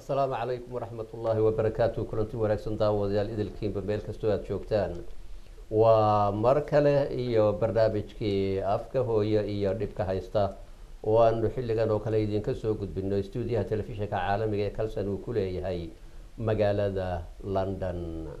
asalaamu calaykum waraxmat ullaahi wabarakaatu kulanti wanaagsan daawadayaal idilkiinba meel kastoo aada joogtaan waa mar kale iyo barnaamijkii afka hooye iyo dhibka haysta oo aanu xilligan oo kale idinka soo gudbino stuudiyaha telefishinka caalamiga ee kalson uu ku leeyahay magaalada london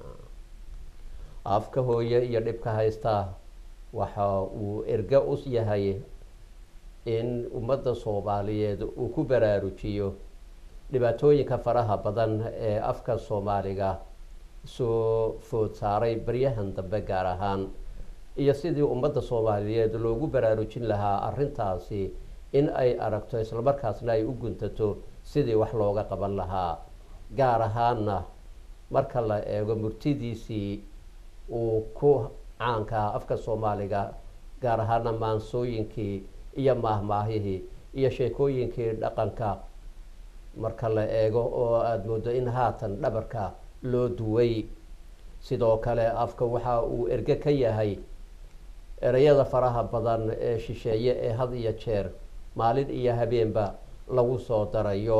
afka hooye iyo dhibka haysta waxa uu erga u yahay in ummadda soomaaliyeed uu ku baraarujiyo dhibaatooyinka faraha badan ee afka soomaaliga soo food saaray baryahan dambe gaar ahaan iyo sidii ummadda soomaaliyeed loogu baraarujin lahaa arrintaasi in ay aragto islamarkaasna ay u guntato sidii wax looga qaban lahaa gaar ahaanna marka la eego murtidiisii uu ku caankaa afka soomaaliga gaar ahaana maansooyinkii iyo maahmaahihii iyo sheekooyinkii dhaqanka marka la eego oo aada moodo in haatan dhabarka loo duway sidoo kale afka waxa uu erge ka yahay ereyada faraha badan ee shisheeye ee had iyo jeer maalin iyo habeenba lagu soo darayo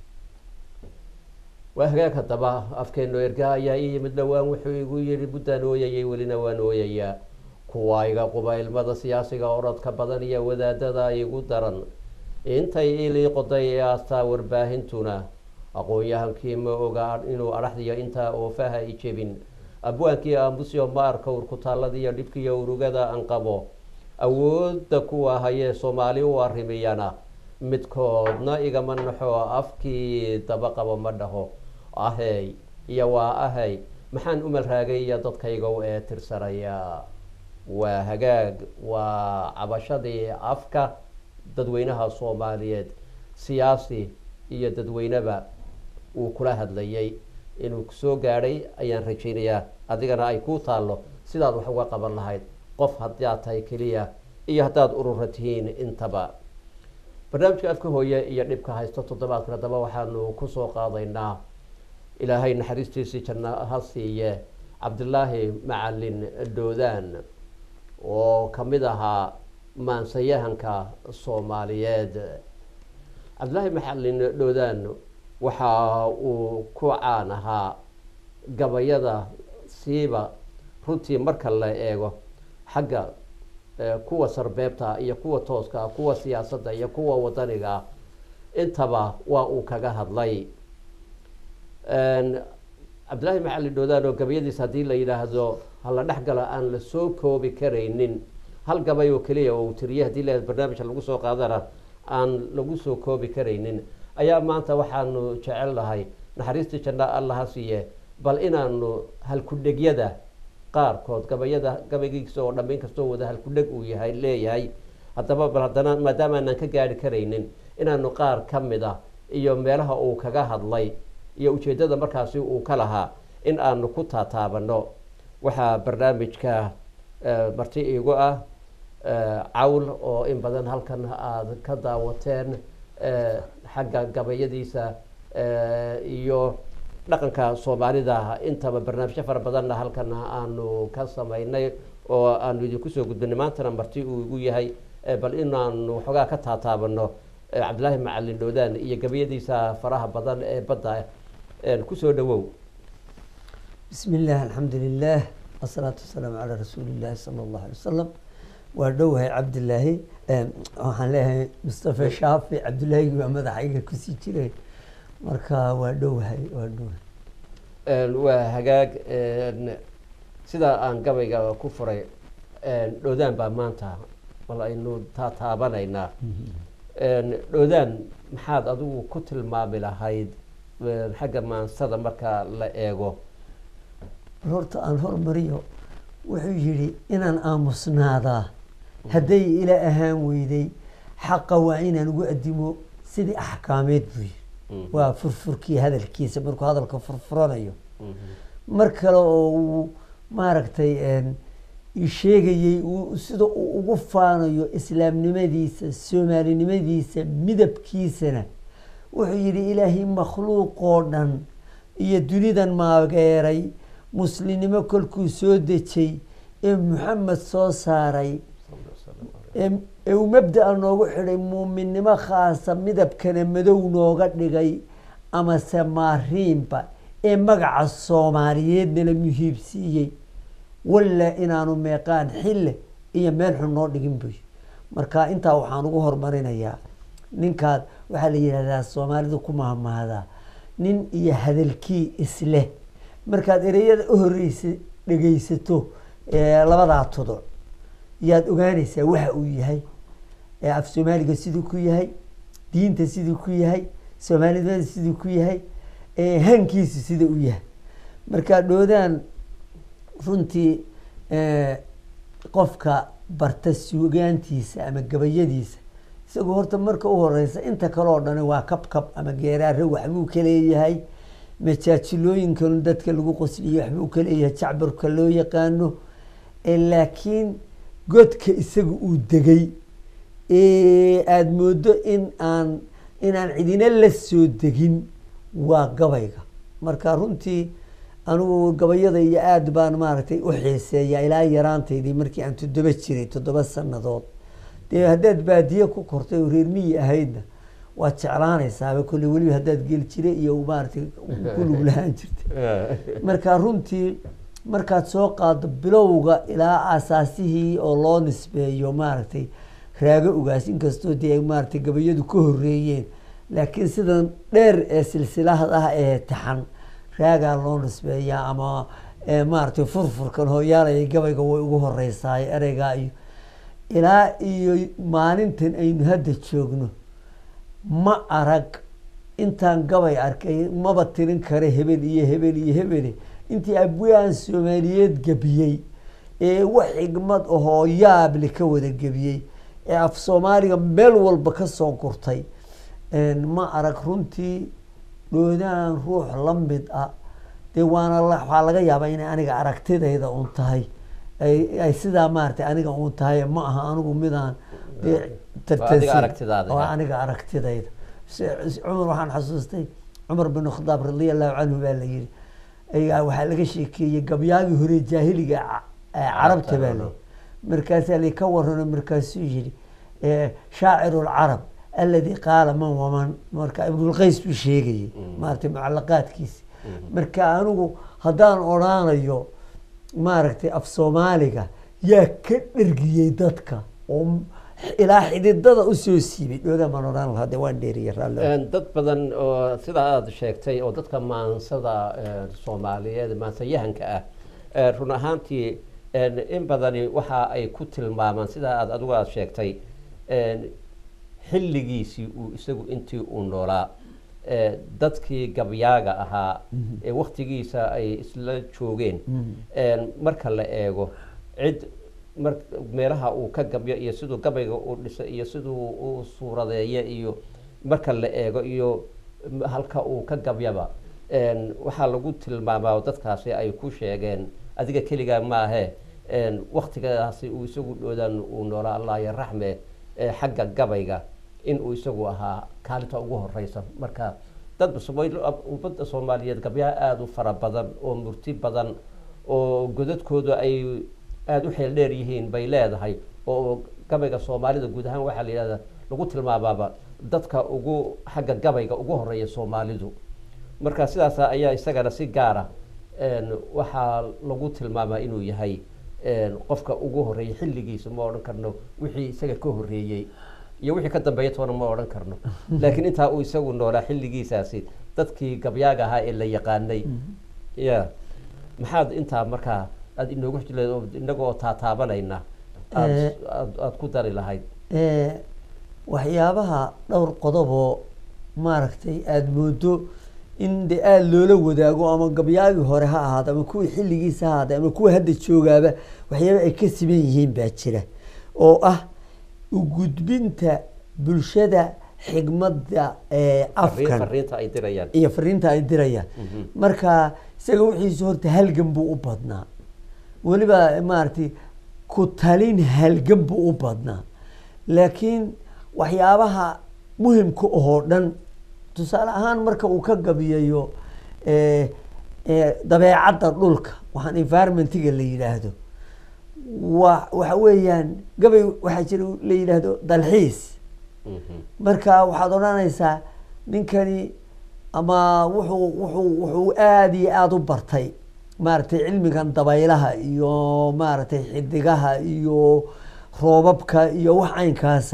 waa hagaag haddaba afkeenu erga ayaa ii yimid dhowaan wuxuu igu yihi buddaan ooyayay welina waan ooyayaa kuwa iga quba ilmada siyaasiga orodka badan iyo wadaadada igu daran intay ilii qoday ee aastaa warbaahintuna aqoon-yahankii ma oga inuu adhaxdiyo intaa oofaha i jebin abwaankii aamusyo ma arka urkutaalladiiyo dhibkiiyo urugada aan qabo awoodda kuwa hayee soomaali u arrimiyana midkoodna igama naxo afkii daba qabo ma dhaho ahey iyo waa ahey maxaan umal raagay iyo dadkaygow ee tirsanaya waa hagaag waa cabashadii afka dadweynaha soomaaliyeed siyaasi iyo dadweyneba uu kula hadlayay inuu soo gaadhay ayaan rajaynayaa adigana ay kuu taallo sidaad wax uga qaban lahayd qof haddaad tahay keliya iyo haddaad urura tihiin intaba barnaamijka afka hooye iyo dhibka haysto toddobaadkan haddaba waxaanu kusoo qaadaynaa ilaahay naxariistiisii janna ha siiye cabdilaahi macalin doodaan oo ka mid ahaa maansayahanka soomaaliyeed cabdillaahi macalin doodaan waxa uu ku caan ahaa gabayada siiba runtii marka la eego xagga kuwa sarbeebta iyo kuwa tooska kuwa siyaasadda iyo kuwa wadaniga intaba waa uu kaga hadlay cabdillahi macalin doodaan oo gabayadiisa haddii la yidhaahdo hala dhex galo aan la soo koobi karaynin hal gabay oo keliya oo uu tiriye hadii la barnaamijka lagu soo qaadana aan lagu soo koobi karaynin ayaa maanta waxaanu jecel nahay naxariistii janna allaha siiye bal inaanu halkudhegyada qaarkood gabayada gabaygiisa oo dhammayn kastoo wada halkudheg uu yahay leeyahay haddaba bal haddana maadaama aanan ka gaari karaynin inaanu qaar ka mid a iyo meelaha uu kaga hadlay iyo ujeeddada markaasi uu ka lahaa in aanu ku taataabano waxaa barnaamijka marti iigu ah cawl oo in badan halkan aada ka daawateen xagga gabayadiisa iyo dhaqanka soomaalida intaba barnaamijyo fara badanna halkan aanu ka samaynay oo aanu idinku soo gudbinay maantana marti uu igu yahay bal inaanu waxoogaa ka taataabano cabdillaahi macalin doodaan iyo gabayadiisa faraha badan ee badda kusoo dhawow bismi illah alxamdu lilah asalaatu wasalaamu calaa rasuuli illaahi sala allahu alay wasalam waa dhowahay cabdilaahi waxaan leeyahay mustafa shaafi cabdillahigi baa madaxayga kusii jiray marka waa dhowahay waa dhowahay waa hagaag sidaa aan gabayga ku furay dhoodaan baa maanta bal aynu taataabanaynaa dhoodaan maxaad adigu ku tilmaami lahayd xagga maansada marka la eego horta aan hormariyo wuxuu yidhi inaan aamusnaadaa hadday ila ahaan weyday xaqa waa inaan ugu adimo sidii axkaameed buu yidhi waa furfurkii hadalkiisa markuu hadalka furfuranayo mar kale oo uu maaragtay sheegayey sida uu ugu faanayo islaamnimadiisa soomaalinimadiisa midabkiisana wuxuu yidhi ilaahay makhluuqoo dhan iyo dunidan maageeray muslimnimo kolkuu soo dejay ee maxamed soo saaray ee uu mabda-a noogu xidhay muuminnimo khaasa midabkana madow nooga dhigay amase maariinba ee magaca soomaaliyeednala muhiibsiiyey walla inaanu meeqaan xille iyo meel xun noo dhigin buy marka intaa waxaan ugu horumarinayaa ninkaad waxaa la yidhahdaa soomaalidu ku mahmahdaa nin iyo hadalkii isleh markaad ereyada u horeysa dhegeysato ee labadaa tuduc yaad ogaanaysaa waxa uu yahay ee af soomaaliga siduu ku yahay diinta siduu ku yahay soomaalinimada siduu ku yahay ee hankiisu sida u yahay marka dhoodaan runtii eh, qofka barta suugaantiisa ama gabayadiisa isagoo horta marka u horeysa inta kale oo dhani waa kabkab ama geeraare waxbuu ka leeyahay majaajilooyinkan dadka lagu qosliyo waxbuu ka leeyahay jacbarka loo yaqaano Eh, laakiin godka isaga uu degay ee aada moodo in aan inaan cidina la soo degin waa gabayga marka runtii anigu gabayada iyo aada baan maaragtay u xiiseeya ilaa yaraantaydii markii aan toddoba jiray toddoba sanadood dee haddaad baadiye ku kortay oo reer miyi ahaydna waad jeclaanaysaaba kolley weliba haddaad geel jire iyo maaragtay ku lug lahaan jirtay marka runtii markaad soo qaado bilowga ilaa asaasihii oo loo nisbeeyo maaragtay raago ugaas inkastoo dee ay maaragtay gabayadu ka horeeyeen laakiin sidan dheer ee silsilahad ah ee taxan raagaa loo nisbeeyaa ama eh, maaragtay furfurkan hooyaalaya gabayga way ugu horeysaay ereygaa iyo ilaa iyo maalintan aynu hadda joogno ma arag intaan gabay arkay maba tirin kare hebel iyo hebel iyo hebele intii abwaan soomaaliyeed gebiyey ee wax xigmad ahoo yaable ka wada gebiyey ee af soomaaliga meel walba ka soo gurtay ma arag runtii dhoodaan ruux la mid ah dee waana la- waxaa laga yaabaa inay aniga aragtidayda un tahay ay ay sidaa maaragtay aniga un tahay ma aha anigu midaan dee tartansin aragtidaada, waa ha. aniga aragtidayda Se- se- cumar waxaan xasuustay cumar bin khadaab radia allahu canhu baa la yihi ayaa waxaa laga sheekeeyey gabyaagii hore jaahiliga ca- ee carabta baa la markaasaa la ka warano markaasuu yihi eh, shaaciru lcarab aladi qaala man waman marka ibnulqays buu sheegayey maaragtay mucalaqaadkiisi marka anigu haddaan odhaanayo maaragtay af soomaaliga yaa ka dhergiyey dadka oo m- ilaa xididada usoo siibay dhoodaan baan odhaan lahaa de waan dheeriya raalli dad badan oo sida aada sheegtay oo dadka maansada eh, soomaaliyeed maansayahanka ah eh, run ahaantii en, in badani waxa ay ku tilmaamaan sida aad adigu aada sheegtay en, xilligiisii uu isagu intii uu noolaa eh, dadkii gabyaaga ahaa ee waktigiisa ay isla joogeen en, marka la eego cid mar meelaha uu ka gabyo iyo siduu gabayga u dhisa iyo siduu u suuradeeya iyo marka la eego iyo m- halka uu ka gabyaba en, waxaa lagu tilmaamaa oo dadkaasi ay ku sheegeen adiga keligaa maahe en, waktigaasi uu isagu dhoodan uu noolaa allah ya raxme eh, xagga gabayga in uu isagu ahaa kaalinta ugu horeysa marka dad Soomaali- ummadda soomaaliyeed gabyaha aada u fara badan oo murti badan oo godadkooda ay aada u xeel dheer yihiin bay leedahay oo gabayga soomaalida guud ahaan waxaa la yidhahdaa lagu tilmaamaaba dadka ugu xagga gabayga ugu horeeya soomaalidu marka sidaas ayaa isagana si gaara en, waxaa lagu tilmaamaa inuu yahay en, qofka ugu horeeyay xilligiisa ma odhan karno wixii isaga ka horeeyey iyo wixii ka dambeeya toona ma odhan karno laakiin intaa uu isagu noolaa xilligiisaasi dadkii gabyaaga ahaa ee la yaqaanay ya maxaad intaa markaa aada inoogu xujleed oo inagoo taataabanayna aad Eh. aad aad ku dari lahayd Eh, waxyaabaha dhowr qodoboo maaragtay aada moodo in de aada loola wadaago ama gabyaagii hore ha ahaado ama kuwii xilligiisa ha ahaado ama kuwa hadda joogaaba waxyaaba ay ka siman yihiin baa jira oo ah ugudbinta bulshada xigmadda ee Farriin- afkan fariinta ay dirayaan iyo fariinta ay dirayaan marka isaga wixiisu horta halgan buu u badnaa weliba maaragtay ku talin halgan buu u badnaa laakiin waxyaabaha muhimka oo dhan tusaale ahaan marka uu ka gabiyayo eh, eh, dabeecadda dhulka waxaan environmentiga la yidhaahdo wa waxa weeyaan gabay waxaa jira la yidhaahdo dalxiis Mhm. marka waxaad odhanaysaa ninkani ama wuxuu wuxuu wuxuu aada iyo aada u bartay maaragtay cilmigan dabaylaha iyo maaragtay xidigaha iyo roobabka iyo wax caynkaasa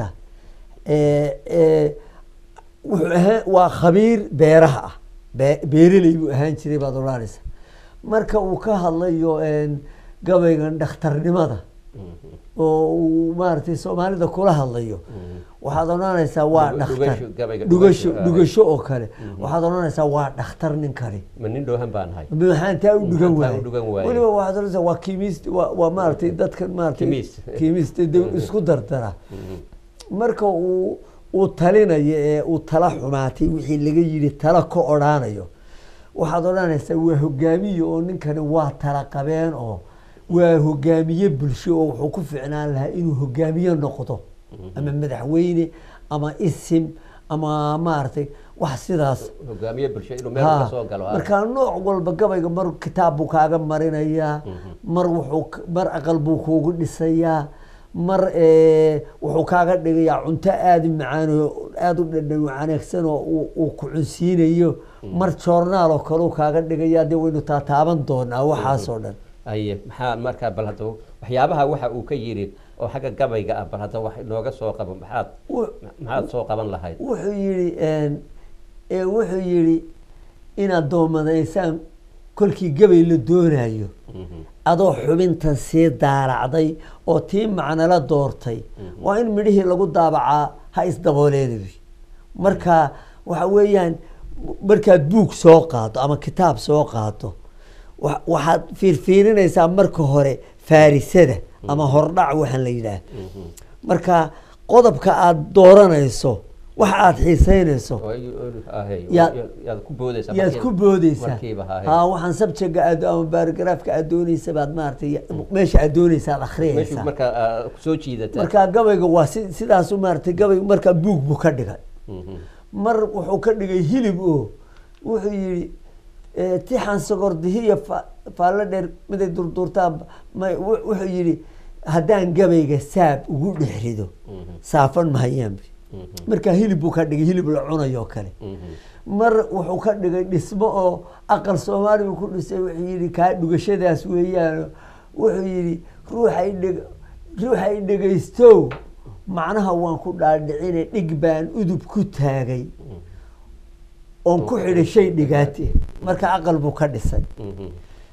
ee ee wuxuu ahaan waa khabiir beeraha ah be- beereley buu ahaan jiray baad odhanaysa marka uu ka hadlayo een, gabaygan dhakhtarnimada oo uu maaragtay soomaalida kula hadlayo waxaad odhanaysaa waa Dhuga- dhakhtar dhugasho, gabayga dhugasho dhugasho, ah. dhugasho oo kale waxaad odhanaysaa waa dhakhtar ninkani ma nin dhoohan baan ahay maxaan taa u dhugan Maxaan taa waaye u dhugan waaye? weliba waxaad odhanaysaa waa kiimist waa waa maaragtay dadkan maaragtay Chemist. kiimist de isku dardara marka uu uu talinayo ee uu tala xumaatay wixii laga yidhi tala ka odhaanayo waxaad odhanaysaa waa hogaamiye oo ninkani waa tala qabeen oo waa hogaamiye bulsho oo wuxuu ku ficnaan lahaa inuu hogaamiye noqdo ama madaxweyne ama isim ama maaragtay wax sidaas hogaamiye bulsho inuu meel Ha, ka soo galo ah. markaa nooc walba gabayga mar kitaab buu kaaga marinayaa mar wuxuu k- mar aqal buu kuugu dhisayaa mar eh, wuxuu kaaga dhigayaa cunto aada u macaan oo aada u dhadhan wanaagsan oo uu- uu ku cunsiinayo mar joornaal oo kale uu kaaga dhigayaa dee waynu taataaban doonaa waxaasoo dhan aye maxaa markaa bal hadda waxyaabaha waxa uu ka yidhi oo xagga gabayga ah bal hadda wax inooga soo qabo maxaad Wu- maxaad soo qaban lahayd wuxuu yidhi een, ee wuxuu yidhi inaad doomadaysaan kolkii gabay la doonayo Mhm. adoo xubintan sii daaracday oo tii macnala doortay waa in midhihii lagu daabacaa ha isdabooleedabi marka waxa weeyaan markaad buug soo qaado ama kitaab soo qaado wa- waxaad fiirfiirinaysaa marka hore faarisada ama hordhac waxaan la yidhaah marka qodobka aada dooranayso waxa aada xiiseynayso oo ay- ahe, Yaa- yaad ku boodaysaa yaad markiiba- ku boodeysaa markiiba ha ha waxaan sabjaga aad ama baaragaraafka aad dooneysa baad maaragtay meesha aad dooneysa aad meeshuu akhriyeysaa markaa ah, soo jiidata markaa gabayga waa si sidaasu maaragtay gabayga markaa buug buu ka dhigay Mhm. mar wuxuu ka dhigay hilib oo wuxuu yihi eh, tixan sogordihiya fa- faallo dheer miday durduurtaan may wu- wuxuu yihi haddaan gabayga saab ugu dhex rido Mhm. saafan mahayaanbi Mhm. markaa hilib buu ka dhigay hilib la cunayo kale Mhm. mar wuxuu ka dhigay dhismo oo aqal soomaali buu ku dhisay wuxuu yihi kaa dhugashadaas weeyaan wuxuu yihi ruuxay dheg ruuxay dhegaystow macnaha waan ku dhaadhicine dhig baan udub ku taagay oon ku xidhay shay dhigaate marka aqal buu ka dhisay Mhm.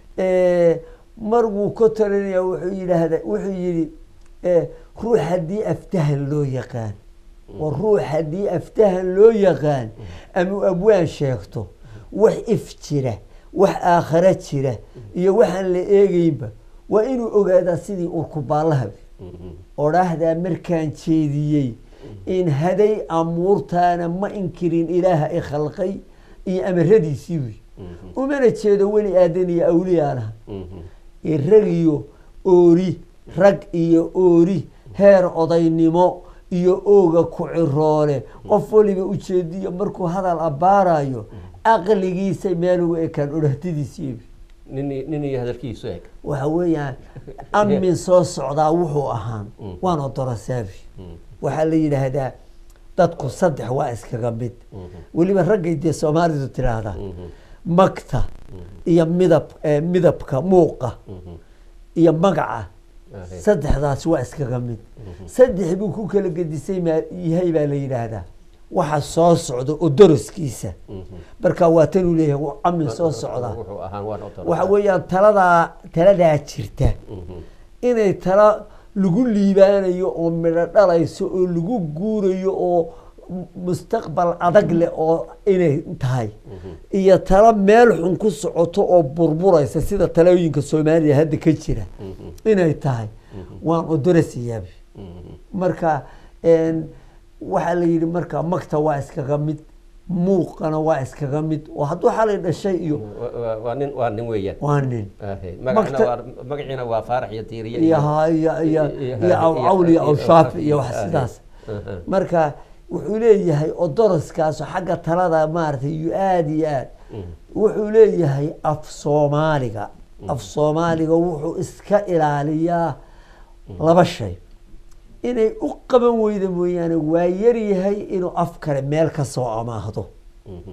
Eh, mar wuu ka talinaya wuxuu yidhaahda wuxuu yidhi eh, ruux haddii aftahan loo yaqaan oo ruux haddii aftahan loo yaqaan ama uu abwaan sheegto wax if jira wax aakhare jira iyo waxaan la eegeynba waa inuu ogaadaa sidii urkubaallaha Mhm. odhaahdaa markaan jeediyey in haday amuurtaana ma inkirin ilaaha i khalqay iyo amaradiisii wey Mhm. umana jeedo weli aadan iyo awliyaanaha Mhm. ee rag iyo oori rag iyo oori heer odaynimo iyo ooga ku ciroole qof waliba ujeediyo markuu hadal abbaarayo aqligiisa meel ugu ekaan odhahtadiisii nin nin iyo hadalkiisu eg waxa weeyaan amin soo socdaa wuxuu ahaan Mm. waan odorasaabi Mhm. waxaa la yidhaahdaa dadku saddex waa iskaga mid Mhm. weliba raggay dee soomaalidu tidhaahdaa Mhm. magta iyo midab eh, midabka muuqa Mhm. iyo magaca Ahe. saddexdaas waa iskaga mid saddex buu ku kala gedisay maa- yahay baa la yidhaahdaa waxa soo socda oo doroskiisa Mhm. marka waa tanuu leeyahay waa amin soo socdaa wuxuu ahaan waan odoraa. waxa weeyaan taladaa taladaa jirta Mhm. inay tala lagu liibaanayo oo midho dhalayso oo lagu guurayo oo m- mustaqbal adag leh oo inay tahay iyo talo meel xun ku socoto oo burburaysa sida talooyinka soomaaliya hadda ka jira Mhm. inay tahay waan odorasayaabi Mhm. marka een, waxaa la yidhi marka magta waa iskaga mid muuqana waa iskaga mid oo hadduu xalay dhashay iyo Wa- wa- waa nin waa nin weeyaan waa nin Ahe. magacina Magta- waa magaciina waa faarax iyo tiiriye iyo ha- iyo iyo iyo- iyo awcawl iyo awshaafi iyo wax Ahe. sidaas Aha. marka wuxuu leeyahay odoroskaaso xagga talada maaragtay iyo aada iyo aad Mhm. wuxuu leeyahay af soomaaliga af soomaaliga wuxuu iska ilaaliyaa laba shay inay u qaban weyda mooyaane waa yaryahay inuu af kale meel ka soo amaahdo Mhm.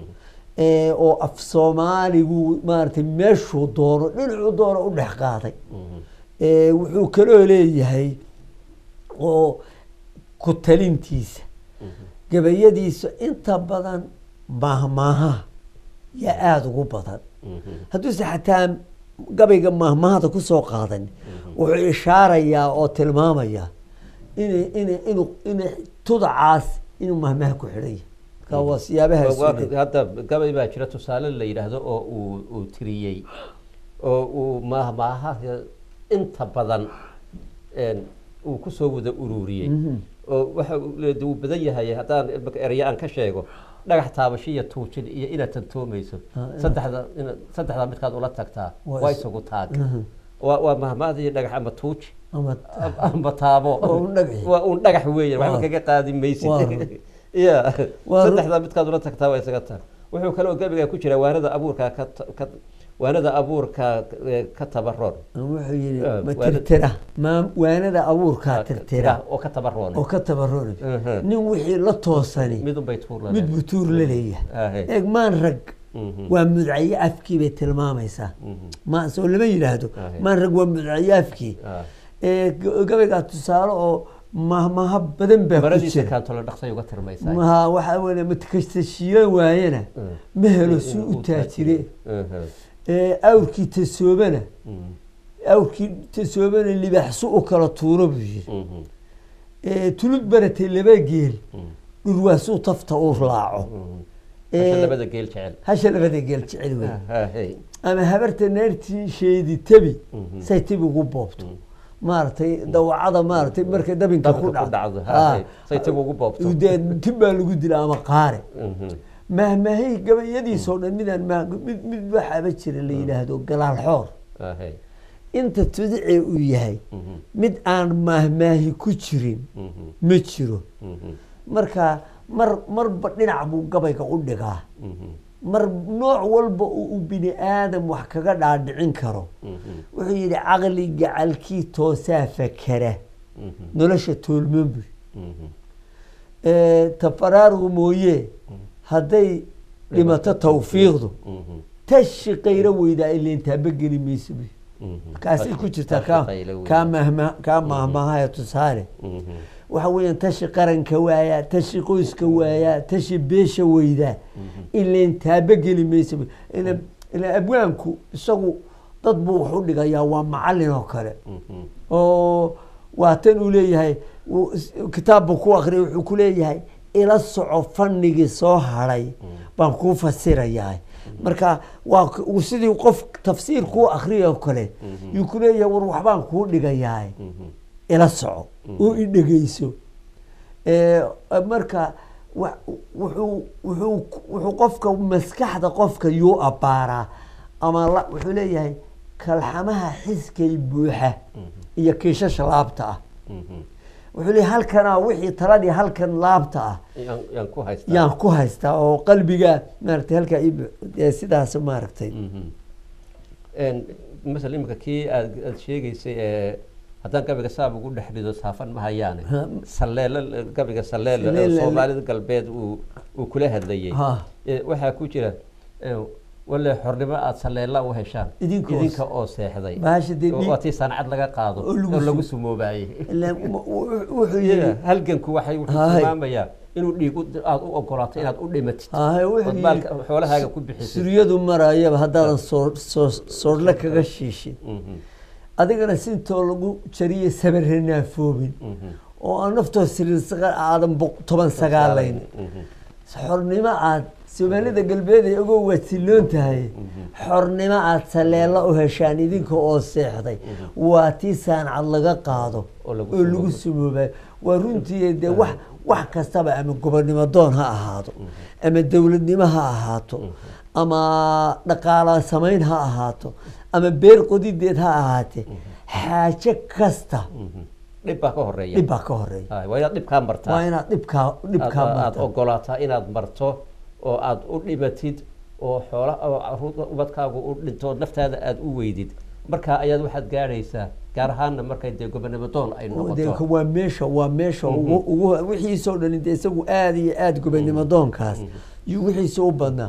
ee, oo af soomaaligu maaragtay meeshuu doono dhinacuu doono u dhex qaaday ee, wuxuu kaloo leeyahay oo ku talintiisa gabayadiisa inta badan maahmaaha yaa aada ugu badan hadduuse xataa gabayga maahmaahada kusoo qaadan wuxuu ishaarayaa oo tilmaamayaa in in inu in tudacaas inuu mahmaha ku xidhan yahay marka waa siyaabaha Waa- waa- suuleed. hadda gabay baa jira tusaale la yidhaahdo oo uu uu tiriyey oo uu maahmaaha inta badan een, uu kusoo wada ururiyey oo waxa uu leeyahay uu badan yahay haddaan imika ereya aan ka sheego dhagax taabasho iyo tuujin iyo inaad tantoomayso Ah, saddexda ina saddexda midkaad ula tagtaa Waa waa is- isugu taag Mhm. waa waa mahmaadii dhagax ama tuuji ama amba taabo Oo un dhagax. waa un dhagax weeye waxba Waa. kaga qaadi maysid Waa. ya Waa ru- saddexda midkaad ula tagtaa waa isaga tag wuxuu kaloo gabiga ku jira waanada abuurka ka ta- ka waanada abuurka eh, ka tabaroon wuxuu yihi Ah, ma waana- tirtira ma waanada abuurkaa tirtira oo ka tabaroon oo ka tabaroonay Mhm. nin wixii la toosani midun bay tuur mid buu tuur la leeyahay Ahe. eeg maan rag Mhm. waa mudcaye afkii bay tilmaamaysaa Mhm. ma soo lama yidhaahdo Ahe. maan rag waa mudcaye afkii Ah. ee g- gabaygaa tusaale oo mahmaha badan baa ku maradiisa jira kaantolo dhaqsay uga tirmaysaa maha waxaa weye matkasta shiilan waayana Mm. ma helo In- suu in u uu taajire Mhm. ee awrkii tasoobana Mhm. awrkii tasoobana libaxsu u kala tuuro buu yiri Mhm. ee tulud baratay laba geel Mhm. dhurwaasuu tafta uu raaco Mhm. Ee, Hasha labada geel jecel hasha labada geel jecel wey Ahe. ama habarta naartii sheedi tabi Mhm. say tabi ugu boobto Mhm. maaragtay dawacada maaragtay markay dabinka ku dabka ku dhacdo Ah. hahe. say tib ugu boobto dee tib baa lagu dila ama qaare Mhm. mahmahay gabayadiisoo dhan midaan ma mid mid waxaaba jira la yidhaahdo galaal xoor Ahe. inta tudicee uu yahay Mhm. mid aan mahmaahi ku jirin Mhm. ma jiro Mhm. marka mar marba dhinac buu gabayga u dhigaa Mhm. mar nooc walba uu uu bini aadam wax kaga dhaadhicin karo Mhm. wuxuu yidhi caqli gacalkii toosaa fakera Mhm. nolosha toolmoon bui Mhm. tafaraarugu mooye hadday dhimato tawfiiqdu Mhm. tashi qayro weydaa ileen taabageli mayso bui Mhm. kaasay ku jirtaa Tashi kaa qaylo weyn. kaa mahma kaa mahmahaya tusaale Mhm. waxa weeyaan tashi qaranka waayaa tashi qoyska waayaa tashi beesha weydaa ileen taabageli maysa bui ila ila abwaanku isagu dad buu wax u dhigayaa waa macallin oo kale Mhm. oo waa tan uu leeyahay uu is- kitaab buu ku akhriyay wuxuu ku leeyahay ila soco fanigii soo hadhay baan kuu fasirayaa marka waa k- uu sidii qof tafsiir kuu akriya oo kale yuu ku leeyahay war waxbaan kuu dhigayaa Mhm. ila soco oo i dhegeyso Ee, marka wa- wuxuu wuxuu wuxuu qofka maskaxda qofka yuu abbaaraa ama la- wuxuu leeyahay kalxamaha xiskay buuxa iyo kiishasha laabta ah Mhm. wuxuu leeyahay halkanaa wixii taladii halkan laabta ah Yaan- yaan ku haystaa yaan ku haystaa oo qalbiga maaragtay halkaa ii bu- ee sidaas maaragtay Mhm. Een, masala imika kii aad aad sheegaysay ee haddaan gabiga saab ugu dhex rido saafan ma hayaane Ha. saleelo gabiga saleelo ee Saleelo- soomaalida galbeed uu uu kula hadlayay Ha. Ee, waxaa ku jira ee, wale xornimo aad saleela u heshaan Idinka oo- idinka oo seexday Bahasha dee dhiig- waa tii sancad laga qaado oo lagu oo lagu sum- sumoobaayey Ilaan mu- wu- wuxuu Yeah, yidhi halganku waxay wuxuu Hay. tilmaamayaa inuu dhiig u- aad u ogolaato inaad u dhimatid Haye, wuxuu ood yidhi, maalka xoolahaaga ku bixisid suryadu marayaba haddaadan soo soo soodhle kaga shiishin Mhm. adigana sintoo lagu jariye sabare naafoobin Mhm. oo aan naftoo sirin saga- aadan boq- toban sagaalayn Mhm. xornimo aad soomaalida galbeed ay ogoo waasiloon tahay xornimo aad saleelo u heshaan idinka oo seexday waa tii saancad laga qaado Oo lagu oo lagu sumoobayo waa runtii dee wax wax kastaba ama gobonnimo doon ha ahaado ama dowladnimo ha ahaato ama dhaqaala samayn ha ahaato ama beer qodideed ha ahaatee xaaje kasta Mhm. dhib baa ka horeeya dhib baa ka horeeya Hay, waa inaad dhibkaa martaa waa inaad dhibkaa dhibkaa aad aad marta ogolaataa inaad marto oo aad u dhimatid oo xoola oo caruurta ubadkaagu u dhinto naftaada aad u weydid markaa ayaad waxaad gaadhaysaa gaar ahaanna markay dee gobonimo doon ay dee noqoto waa meesha waa meesha ugu ugu wixiisoo dhan dee isagu aada iyo aada gobonnimo doonkaas iyo wixiisa u badnaa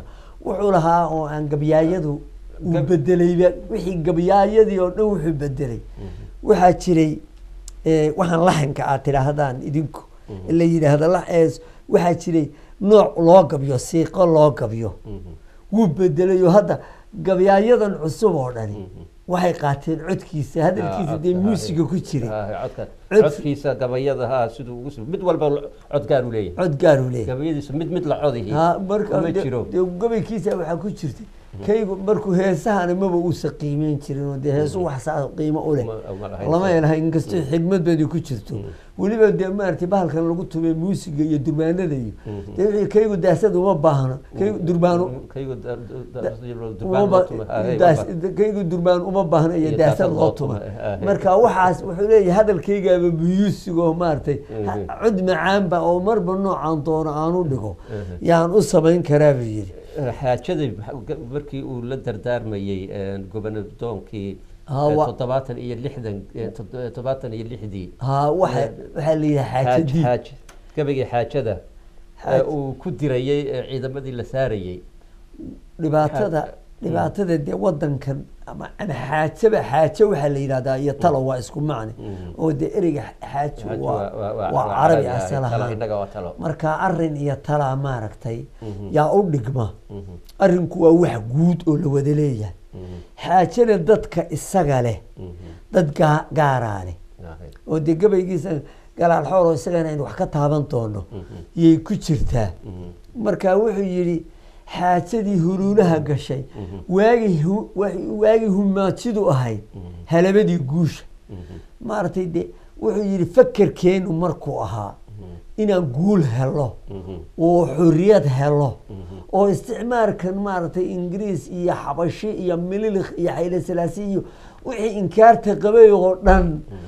wuxuu lahaa oo aan gabyaayadu uu Gab- bedelayba wixii gabyaayadii oo dhan wuxuu bedelay waxaa jiray eh, waxaan laxanka aad tidhaahdaan idinku la yidhaahdo la- eh, waxaa jiray nooc loo gabyo siiqo loo gabyo wuu bedelay oo hadda gabyaayadan cusub oo dhani waxay qaateen codkiisa hadalkiisa dee muusiga ku jiray codka Cod- codkiisa gabayada ha siduu ugu sub- mid walba cod gaar u leeyahay cod gaaruu leeyahay gabayadiisa mid mid la codihi ha marka ma de- jiro dee gabaykiisa waxaa ku jirtay kaygu markuu heesahana maba uusa qiimeyn jirin oo dee heesu wax saa qiimo u leh Ma- ma lahayn. lama helahay inkastoo xigmad badi ku jirto weliba dee maaragtay bahalkan lagu tumay muusiga iyo durbaanada iyo dee wixii kaygu daasad uma baahno kaygu durbaano kaygu da- da- da- uma durbaan ba- loo tuma. Ah, hey, daas- waa- kaygu durbaan uma baahno iyo Iyo daasad daasad loo loo tuma tuma, ah, hey. marka waxaas wuxuu leeyahay hadalkaygaaba muyuusiga oo maaragtay ha- Mhm. cod macaanba oo marba noocaan doono aan u dhigo yaan u samayn karaa buu yidhi xaajadii maxa- markii uu la dardaarmayey gobonadoonkii Ha, wa- toddobaatan iyo lixdan eh, tod- eh, toddobaatan iyo lixdii ha waxa waxaa la yidhaha xaaj xaajadii xaaj gabaygii xaajada Xaaj- ee uu ku dirayey ee ciidamadii la saarayey dhibaatada xaaj- dhibaatada dee wadankan ama ama xaajaba xaajo waxaa la yidhahdaa iyo talo waa isku macne oo dee ereyga xaajo Xaaj waa waa- waa- waa- waa waa carabi ah, asal talo, ahaan innaga waa talo marka arin iyo talaa maaragtay yaa u dhigma arinku waa wax guud oo la wada leeyahay xaajana dadka isaga leh dad gaa- gaaraa leh oo dee gabaygiisa galaal xoor oo isagana aynu wax ka taaban doono yay ku jirtaa marka wuxuu yidhi xaajadii huluulaha gashay waagii hu- wa- waagii humaajidu ahayd halabadii guusha maaragtay de wuxuu yidhi fakerkeenu markuu ahaa inaan guul helo oo xorriyad helo oo isticmaalkan maaragtay ingiriis iyo xabashi iyo mililikh iyo xayle salaasi iyo wixii inkaarta qabay oo dhan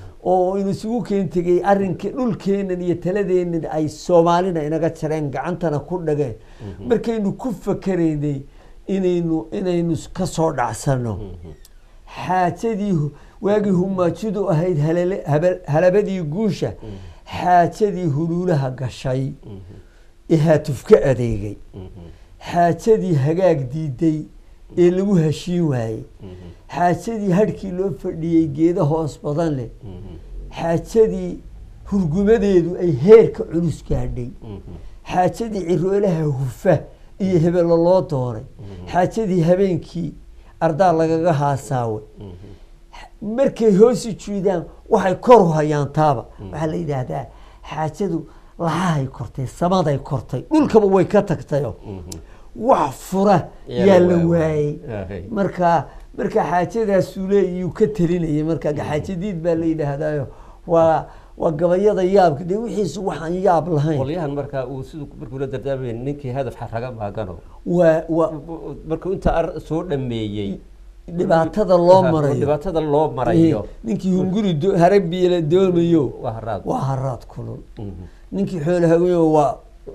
oo inu isugu keen tegay arrinkii dhulkeenan iyo taladeenan ay soomaalina inaga jareen gacantana ku dhageen markaynu ku fakeraynay inaynu inaynu ka soo dhacsano xaajadii hu- waagii humaajidu ahayd halale- haba- halabadii guusha xaajadii huluulaha gashay ee haatufka adeegay xaajadii hagaag diiday ee lagu heshiin waayey xaajadii hadhkii loo fadhiyey geeda hoos badan leh xaajadii hurgumadeedu ay heerka culus gaadhay xaajadii ciroolaha hufa iyo hebelo loo doonay xaajadii habeenkii ardaa lagaga haasaaway markay hoosi jiidaan waxay kor u hayaan taaba waxaa la yidhaahdaa xaajadu lahahay kortay samaday kortay dhulkaba way ka tagtayo wax fura Yaa yaa la la waayay. waayey Ahay. marka marka xaajadaasuu leeyuu ka talinayay marka xaajadiid baa la yidhaahdaayo waa waa gabayada yaabka dee wixiisu waxaan yaab lahayn qolyahan markaa uu siduu markuu la dardaarmayay ninkii hadaf xaraga maagano waa waa markuu inta ar soo dhameeyey dhibaatada loo Ha, marayo dhibaatada loo marayo ninkii hunguri do- harabiila doomayo waa haraad waa haraad kulul Mhm. ninkii xoolo haweyo waa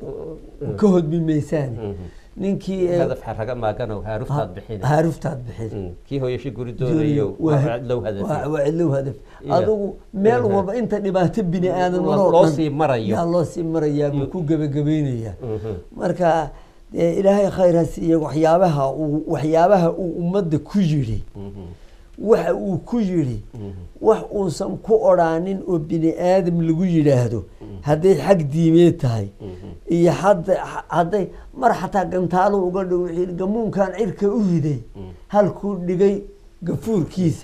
ka hodmi maysaan ninkii eh, hadaf xaraga maagano haaruftaad bixin haaruftaad bixin Mm. kii hooyashi guri doonayo waa low waa hadaf waa cidlow hadaf Iya. adigu meel Aha. walba inta dhibaato bini aadan Loo- maroo loo dhan sii marayo. yaa loo sii marayaa buu Yu- ku gebagabaynayaa Mhm. marka dee ilaahay khayr ha siiye waxyaabaha uu waxyaabaha uu ummadda ku yidhi Mhm. waxa uu ku yidhi wax uusan ku odhaanin oo bini aadam lagu yidhaahdo hadday xag diimeed tahay iyo hadda hadday mar xataa gantaalo uga dhow wixii yidhi, gamuunkan cirka u riday halkuu dhigay gafuurkiisa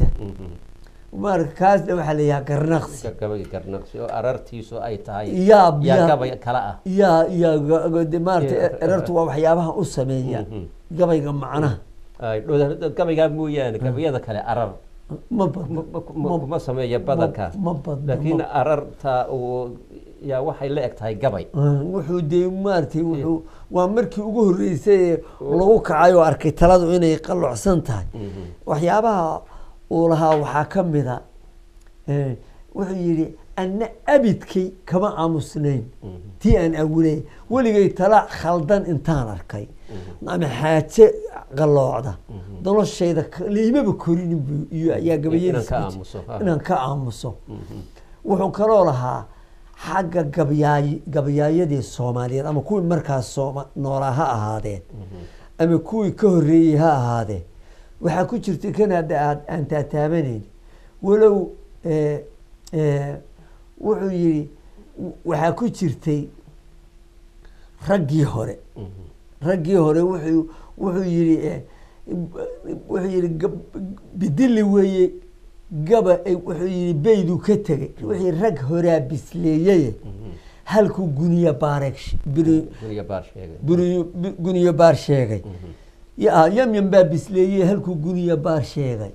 marka kaasna waxaa la yidhaha garnaqsi gabay garnaqsi oo arartiisu ay tahay yaab yaa yaab gabay kala ah yaa yaa ga- ga- de maarata Iya. erartu waa waxyaabaha u sameeya Mhm. gabayga macnaha Ay, dhow- gabaygaa mooyaane gabayada kale arar ma badno ma- ma- kuma sameeya badanka ma badno laakiin ma- ararta uu yaa waxay la eg tahay gabay Ah, wuxuu dee maaragtay wuxuu waa markii ugu horreysay ee lagu kacay oo arkay taladu inay qalocsan tahay waxyaabaha uu lahaa waxaa ka mida eh, wuxuu yidhi anna abidkay kama aamusnayn tii aan awilay weligay tala khaldan intaan arkay ama xaaje qalloocda noloshayda ka- liimaba korinin buu iyo ayaa inaan gabayadiisa ka ku jir- aamuso, ha. inaan ka aamuso wuxuu kaloo lahaa xagga gabyaay gabayaayadii soomaaliyeed ama kuwii markaas sooma noolaa ha ahaadeen ama kuwii ka horreeyey ha ahaadee waxaa ku jirtay kan hadda aad aan taataabanayn walow eh, eh, wuxuu yidhi waxaa ku jirtay raggii hore raggii hore wuxuu wuxuu yidhi eh, wuxuu yidhi gab- bidili weeye gaba ay- wuxuu yidhi beydu ka tegey wixii rag horaa bisleeyeye halkuu guniya baareeg sh- biri- guriga baar sheegay buri- bi- guniya baar sheegay ya yamyam baa bisleeyey halkuu guniya baar sheegay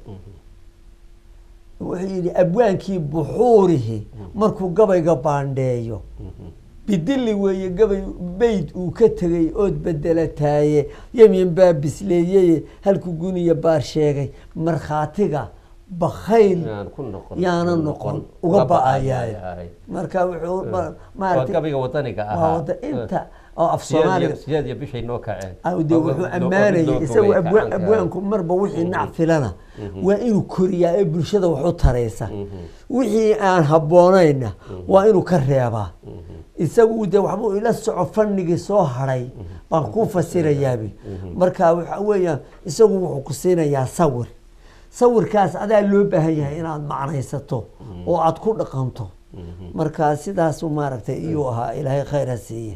wuxuu yidhi abwaankii buxuurihi markuu gabayga baandheeyo bidili weeye gabay beyd uu ka tegey ood bedelataaye yamyan baa bisleeyeye halkuu guniya baar sheegay markhaatiga bakhayl yaan ku noqon yaana noqon uga ba-ayaay marka wuxuu ma- waa maaragtay gabayga wadaniga waa ahaa wada inta oo af sideed soomaaliga iyo- sideed iyo bishay noo kaceen de wuxuu ammaanayay isagu abwaan- abwaanku marba wixii nacfilana waa inuu koriyaa ee bulshada wax u taraysa wixii aan habboonayna waa inuu ka reebaa isagu de waxbuu ila soco fanigii soo haray baan kuu fasirayaabi marka waxa weeyaan isagu wuxuu ku siinayaa sawir sawirkaas adaa loo baahan yahay inaad macnaysato oo aad ku dhaqanto marka sidaasu maaragtay iyuu ahaa ilaahay khayr ha siiye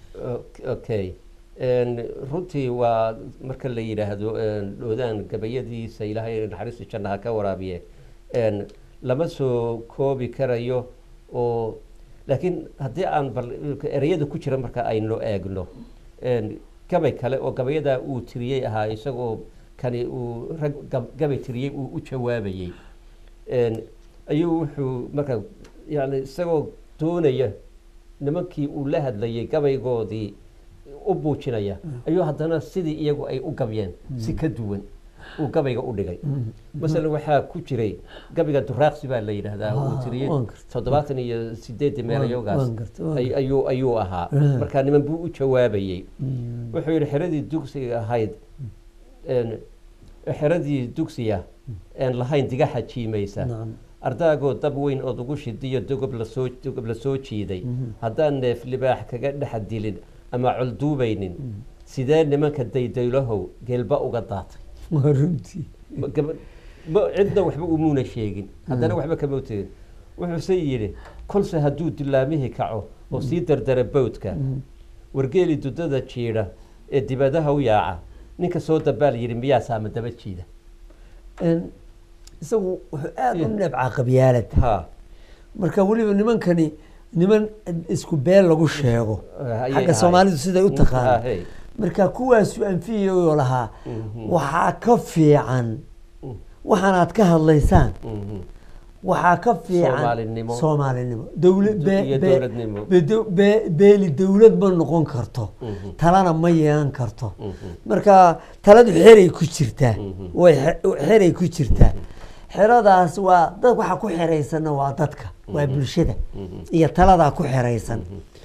okay En, runtii waa marka la yidhaahdo en, dhoodaan gabayadiisa ilaahay naxariista jannaha ka waraabiye En, lama soo koobi karayo oo laakiin haddii aan bal ereyada ku jira marka aynu eegno En, gabay kale oo gabayadaa uu tiriyey ahaa isagoo kani uu rag gab- gabay tiriyey uu u jawaabayey En, ayuu wuxuu marka yani isagoo doonaya nimankii uu la hadlayay gabaygoodii u buujinaya ayuu haddana sidii iyagu ay u gabyeen si ka duwan uu gabayga u dhigay masalan waxaa ku jiray gabayga duraaqsi baa la yidhaahdaa uu Ah, tiriyey waan gartay. toddobaatan iyo sideedii meelayoogaas waan gartay, waan ay- ayuu ayuu ahaa Ah. markaa niman buu u jawaabayey wuxuu yidhi xeradii dugsiga ahayd en, xeradii dugsiya een lahayn digaxa jiimaysa Nacam. ardaagoo dab weyn ood ugu shidiyo dogob lasoo dogob la soo jiiday haddaan neef libaax kaga dhex dilin ama colduubaynin sidee nimanka daydaylahow geelba uga daatay waa runtii Ma- gaba- ma- cidna waxba umuuna sheegin haddana waxba kama tegin wuxuuse yidhi kolse hadduu dilaamihii kaco oo sii dardara bowdka wargeeli dudada jiidha ee dibadaha u yaaca ninka soo dabaal yidhi miyaa saama daba jiida En, isagu wuxuu aada u Yeah. nebcaa qabyaalad ha marka weliba nimankani niman isku beel lagu sheego ayay xagga ahayd. soomaalidu siday u Ah, taqaano hey. marka kuwaasu anfiyayoo lahaa waxaa ka fiican waxaanaad ka hadlaysaan Mhm. waxaa ka fiican Soomaalinimo. soomaalinimo dowla- Du- be- iyo be- dowladnimo. be- do- be- beeli dowlad ma noqon karto talana ma yeelan karto marka taladu xeray ku jirtaa way xe- xeray ku jirtaa xeradaas waa dad waxa ku xeraysanna waa dadka waa bulshada iyo taladaa ku xeraysan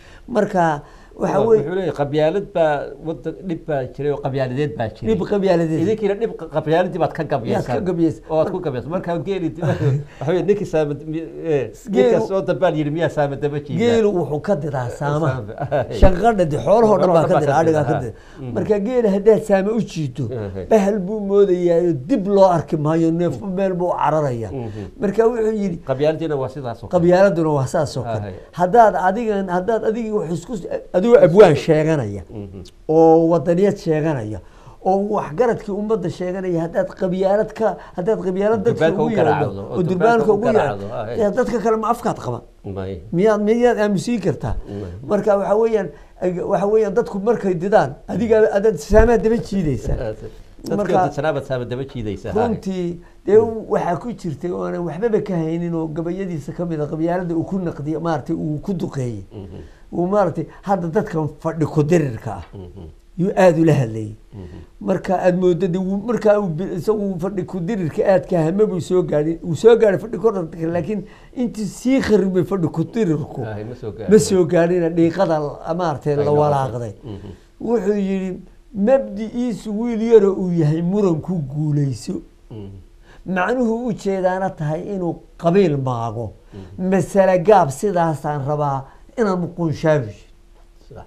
marka waxa wuxuu weye leeyahay qabyaalad baa wadan dhib baa jiray oo qabyaaladeed baa jiray dhib qabyaaladeed idinkiina dhib qabyaaladii baad ka gabyaysaa Yaad ka gabyaysaa. oo aad ku gabyaysaa markaa geeli waxa weye ninkii saama Geelu- ninkaas soo dabaal yidhi miyaa saama daba jiida geelu wuxuu ka diraa saamaha Saama. shanqadha de xoolahoo dhan baa ka Xoolahoo dira dhan adhigaa baa ka ka dira dira. marka geela haddaad saame u jiito Mhm. bahal buu moodayaayo dib loo arki maayo neefo meel buu cararaya marka wuxuu yidhi qabyaaladiina waa sidaas oo kale. qabyaaladuna waa saas oo kale Ahay. haddaad adigan haddaad adigii wax isku adigoo abwaan sheeganaya Mhm. oo wadaniyad sheeganaya oo waxgaradkii ummadda sheeganaya haddaad qabyaalad ka haddaad qabyaalad dadka Durbaanka ugu u yeedho garaacdo, oo oo durbaanka durbaanka u ugu yeedho garaacdo, ah, dee dadka kale ma afkaad qaban May. miyaad miyaad aamusiin kartaa marka waxa weeyaan waxa weeyaan dadku markay didaan adiga adaad saamaha daba jiidaysa dadkii Marka- dadsanaabaad saama daba jiidaysaa ha. runtii dee waxaa ku jirtay oonan waxbaba ka haynin oo gabayadiisa ka mid a qabyaalada uu ku naqdiy maaragtay uu ku duqeeyey uu maaragtay hadda dadkan fadhi ku dirirka ah yuu aada ula hadlayay marka aada moodo de wuu- markaa uu bi- isagu fadhi ku dirirka aadka hame buu soo gaadhin uu soo gaadhay fadhi ku dirirka laakiin intii sii kharibay fadhi ku dirirku Ahay, ma soo gaarin. ma soo gaadhina dhiiqada maaragtay la Ay, la walaaqday Mhm. wuxuu yidhi mabdi'iisu wiil yaro uu yahay muranku guulayso Mhm. macnuhu u jeedaana tahay inuu qabiil maago masale gaab sidaasaan rabaa inaan muqunshaabisho Sax.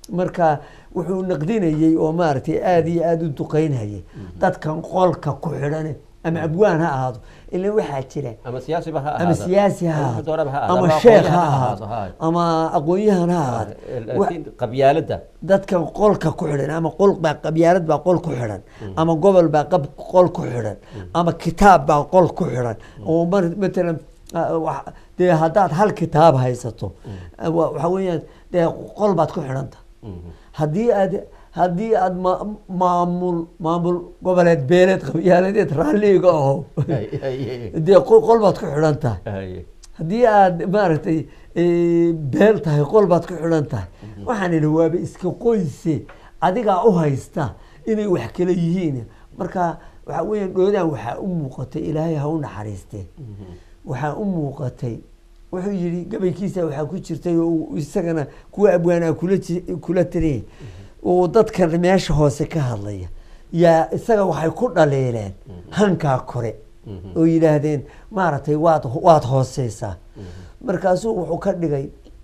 marka wuxuu naqdinayey oo maaragtay aada iyo aada u duqeynhayay dadkan qolka ku xidhane ama abwaan ha ahaado ila waxaa jira ama siyaasiba ha ama ahaado siyaasi ha Wuxuu doonaba ha ahaado ahaado, ama sheekh ha aqoonyahan ahaado ama aqoon-yahan ha ahaado Wa- laakiin qabyaaladda dadkan qolka ku xidhan ama qol baa qabyaalad baa qol ku xidhan ama gobol baa qab qol ku xidhan ama kitaab baa qol ku xidhan oo mar matalan ah, wax- dee haddaad hal kitaab haysato ah, wa- waxa weeyaan dee qol baad ku xidhanta Mhm. haddii aad haddii aad ma- maamul maamul goboleed beeleed qabyaaladeed raalliga aho Ay, ay, ay, dee qol qol baad ku xidhan tahay ay. haddii aad maaragtay eh, beel tahay qol baad ku xidhan tahay waxaan idhi waaba iska qoyse adigaa u haysta inay wax kale yihiin marka waxaa weya dhoodaan waxaa u muuqatay ilaahay ha u naxariistee waxaa u muuqatay wuxuu yidhi gabaykiisa waxaa ku jirtay oo uu isagana kuwa abwaanaa kula ji- kula taliyay oo dadkan meesha hoose ka hadlaya yaa isaga waxay ku dhaliileen hankaa kore oo yidhaahdeen maaragtay waad waad hooseysaa markaasuu wuxuu ka dhigay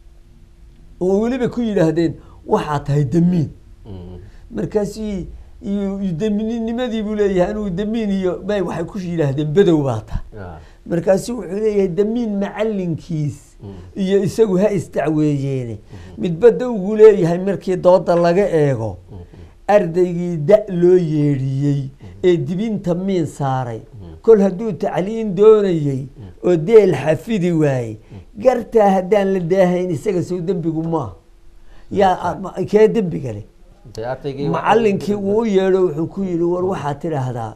oo weliba ku yidhaahdeen waxaa tahay damiin Mhm. markaasuu iyo damiinnimadii buu leeyahay anigu damiin iyo bay waxay ku yidhaahdeen bedow baa tahay Ah. markaasuu wuxuu leeyahay damiin macalinkiis iyo isagu ha isdacweeyeene midba dawgu leeyahay markii dooda laga eego ardaygii da loo yeedhiyey ee dibinta miin saaray kol hadduu tacliin doonayey oo deel xafidi waayey gartaa haddaan la daahayn isaga sow dembigu maaha yaa ma- kee dembiga leh Dee ardaygii macalinkii uu u yeedho wuxuu ku yidhi war waxaad tidhaahdaa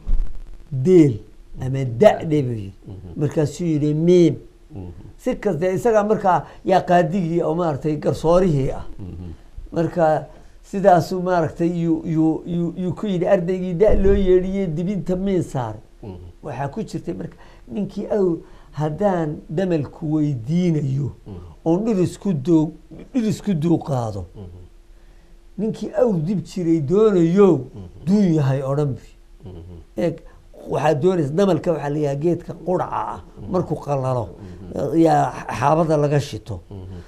deel ama da-dhe buu yidhi markaasuu yidhi miim Mhm. si kaste isagaa markaa yaa qaadigii oo maaragtay garsoorihii ah Mhm. marka sidaasuu maaragtay yuu yuu yuu yuu ku yidhi ardaygii da loo yeedhiyey dibinta miin saaray Mhm. waxaa ku jirtay marka ninkii aw haddaan damalku weydiinayo oon dhirisku duu dhirisku duuqaado ninkii awr dib jiray doonayo duun yahay odhan bi Mhm. eeg waxaa doonaysa damalka waxaa la yidhaha geedka quraca ah markuu qalalo yaa xaabada laga shito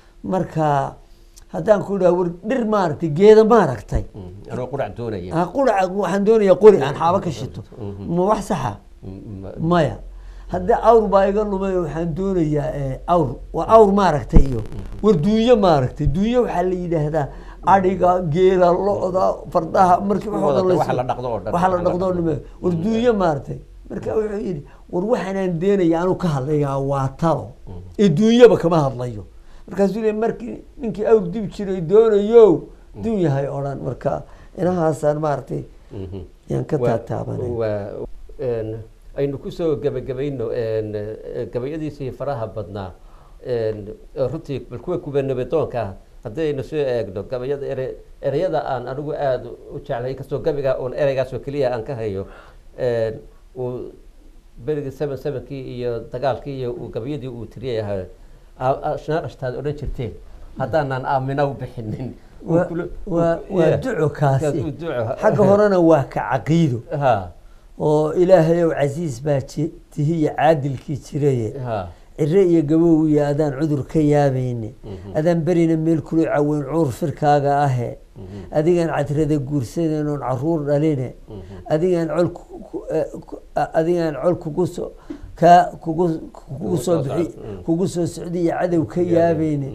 marka haddaan ku idhaha war dhir maaragtay geeda maaragtay Mhm. anoo qurac doonaya ah, quraca waxaan doonayaa qori aan xaabo ka shito ma wax saxa Mhm. maya haddii awr baa iga lumay waxaan doonayaa eh, awr waa awr maaragtay iyo war duunyo maaragtay duunyo waxaa la yidhaahdaa adhiga geela lo-da fardaha markii wax oo dhan Waxa la la dhaqdo oo dhan. waxa la dhaqdo oo dhan war duunyo maaragtay marka wuxuu yidhi war waxaanaan deenaya anu ka hadlayaa waa talo ee duunyoba kama hadlayo markaasuu le markii ninkii awr dib jiray doonayo duun yahay odhan marka inahaasaan maaragtay Mhm. yaan ka Waa- taataabanay waa een, aynu kusoo gebagabayno een, eh, gabayadiisii faraha badnaa een, runtii bal kuwa kubanabatoonka ah haddii aynu soo eegno gabayada ere ereyada aan anigu aada u jeclay kastoo gabiga oon ereygaasoo keliya aan ka hayo een, uu berigii seven sevenkii iyo dagaalkii iyo uu gabayadii uu tiriyay ahaa shnaaqashtaad odhan jirteen haddaanaan aamina u bixinin waa Kula- waa waa Yeah. duco kaasi Duco. xagga horena waa ka caqiido ha oo ilaahay ow casiis baa ji- tihiya caadilkii jiraye ha cire iyo gabow iyo adaan cudur ka yaabayne adaan berina meel kula caweyn cuur firkaaga ahe adigaan cadrada guursadeen oon caruur dhaline adigaan col ku- ku- eh, ku- a- adigaan col kugu soo kaa kugu kugu soo bixi kugu soo socdiyo cadow ka yaabayne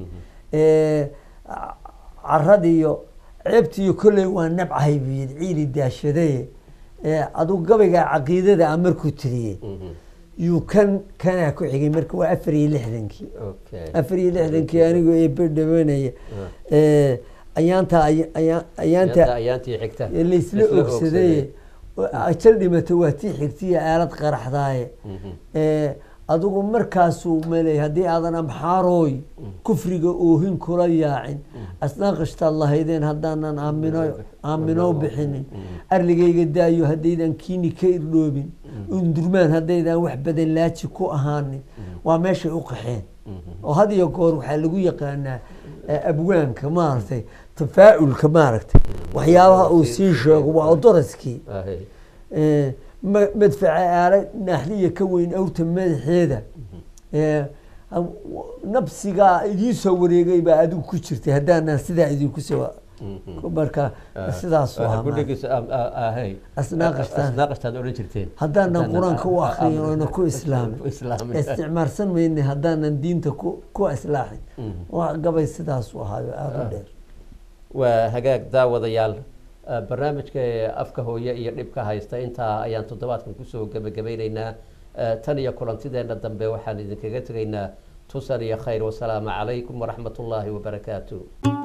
Eh, ca- caradiyo ceebtiyo kolley waa nabcahay buu yidhi ciili daashadaye Eh, adigu gabaygaa caqiidada a markuu tiriyey yuu kan kanaa ku xigay marka waa afar iyo lixdankii okay afar iyo lixdankii anigoo eebe dhawanaya Eh, ayaanta aya- aya- ayaanta ayaanta ayaantii xigta laysla ogsaday ajal dhimata waa tii xigtiya aalad qaraxdaaye Eh, adigu markaasuu maley haddii aadan amxaarooy kufriga oohin kula yaacin asnaaqashtaad lahaydeen haddaanan aamino aamino bixinin arligayga daayo haddaydan kiini ka irdhoobin undurmaan haddaydan wax badan laaji ku ahaanin waa meeshay u qaxeen oo had iyo goor waxaa lagu yaqaanaa eh, abwaanka maaragtay tafaa'ulka maaragtay waxyaabaha uu sii sheego waa odoraskii Ahe. Eh, ma- madfaca aala naaxliya ka weyn awrta madaxeeda Eh, am- nabsigaa idiin soo wareegay baa adigu ku jirtay haddaanaan sidaa idinku soo marka sidaasuu ahaa maaragtay. gudhigiisa ahay Asnaaqashtaan. asnaaqashtaad odhan jirteen haddaanan Haddaanan qur-aanka u a- a- akriyin a- oona ku islaamin islaamin. isticmaalsan mayne haddaanan diinta ku ku islaaxin waa gabay sidaasuu ahaayo aada u dheer waa hagaag daawadayaal eh, barnaamijka ee afka hooye iyo dhibka haysta intaa ayaan toddobaadkan kusoo gebagabaynaynaa Eh, tan iyo kulantideenna dambe waxaan idinkaga tegaynaa tusan iyo khayr wasalaamu calaykum waraxmat ullaahi wabarakaatu